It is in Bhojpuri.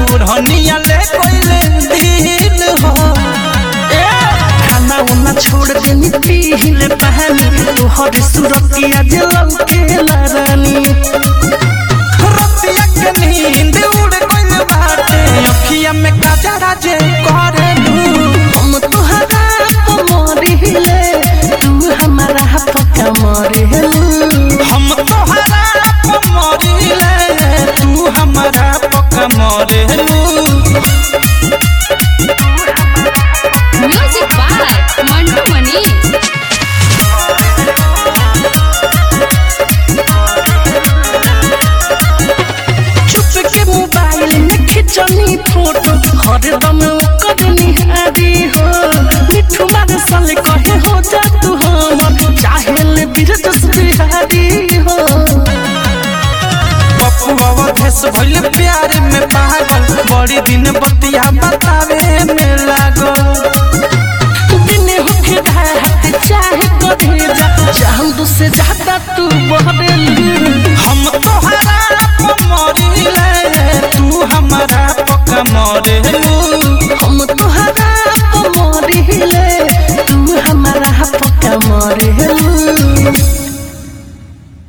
ओढ़निया ले कोइले दिल हो ए खाना उना छोड़ देनी पीले पानी तोहर सुरतिया जलल के रानी रतिया के नींद उड़ गइल बाटे अखिया में काजरा जे करे हम तोहरा पमरिले तू हमारा पक्का मरेलू हम तोहरा पे मरिले तू हमारा पक्का मरेलू Music by Mantu Mani. चुप के मोबाइल में खिंचनी फोटो हरदम ओकर निहारी हो मिठू मार साल कहे हो जा तू हमर चाहेल बिरजस बिहारी हो पप्पू अवधेश भइल प्यार में पागल बड़ी दिन बतिया बतावे में लागल